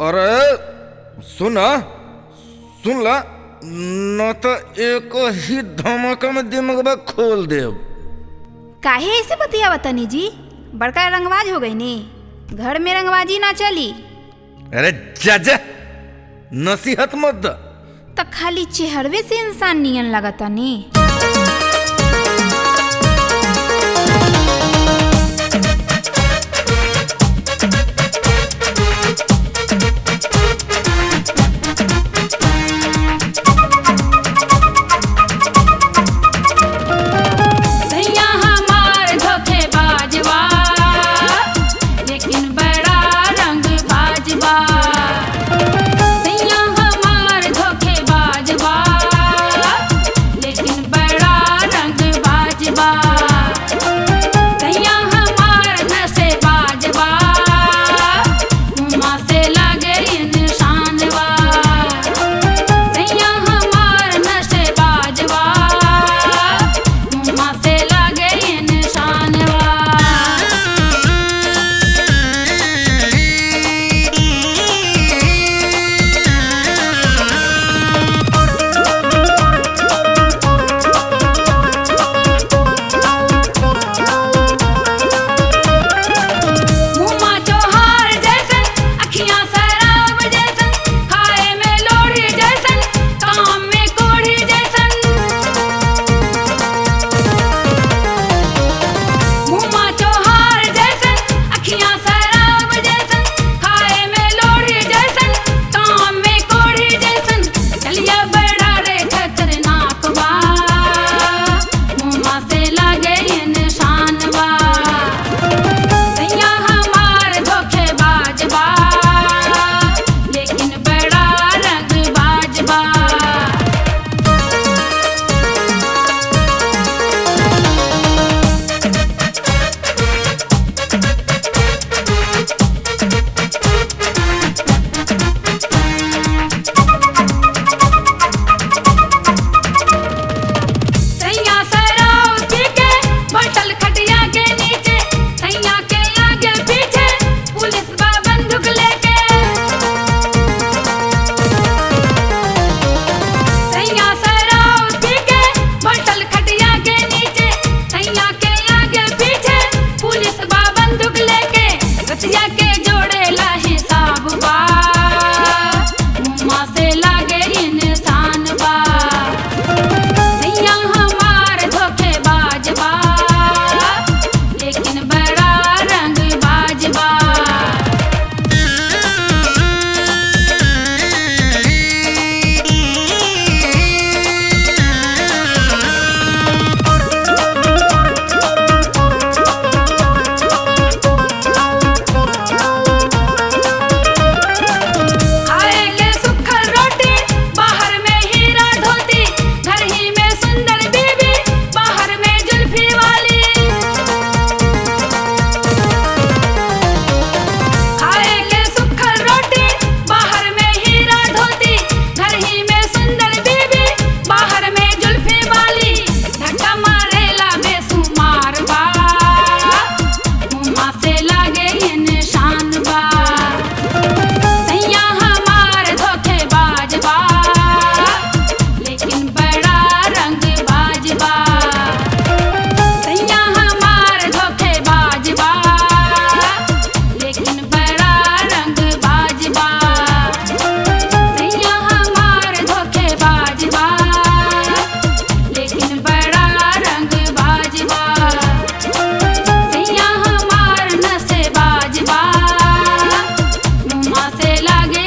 अरे सुन सुन ला न तो एक ही धमाका में दिमागबा खोल देब काहे ऐसे बतियावा तनी जी बड़का रंगबाज हो गई नी घर में रंगबाजी ना चली अरे जा जा नसीहत मत द तो खाली चेहरवे से इंसान नियन लगता नी सैया हमार धोखेबाज बा लेकिन बड़ा रंगबाज बा सैया हमार धोखेबाज बा लेकिन बड़ा रंगबाज बा सैया हमार नशेबाज बा मुँह से लगे इंसान बा सैया हमार नशेबाज बा मुँह से लगे इंसान बा मुँहमा चोहार जैसन अखियाँ शराब जैसन खाए में लोढ़ी जैसन काम में कोढ़ी जैसन मुँहमा चोहार जैसन अखियाँ शराब जैसन खाए में लोढ़ी जैसन काम में कोढ़ी जैसन चलिया बड़ा रे खतरनाक बा मुँहमा से लगे इंसान बा सैया हमार धोखेबाज बा लेकिन बड़ा रंगबाज बा सैया सराव पी के बटल खटिया के नीचे सैया के आगे पीछे पुलिस बा बंदूक लेके सैया सराव पी के बटल खटिया के नीचे सैया के आगे पीछे पुलिस बा बंदूक लेके रतिया के जोड़े ला हिसाब बा मुँह से लागे इंसान बा सैया हमार धोखेबाज बा लेकिन बड़ा रंगबाज बा खाएंगे सुखल रोटी बाहर में हीरा धोती घर ही में सुंदर बीबी बाहर में जुल्फी वाली खाएंगे सुखल रोटी बाहर में हीरा धोती घर ही में सुंदर बीबी बाहर में जुल्फी वाली धक्का मारेला बेसुमार बा मुँह से लागे इंसान बा सैया हमार धोखेबाज बा लेकिन बड़ा रंगबाज बा सैया हमार धोखेबाज बा लेकिन बड़ा रंगबाज बा सैया हमार धोखेबाज बा लेकिन बड़ा रंगबाज बा सैया हमार नशेबाज बा मुँह से लागे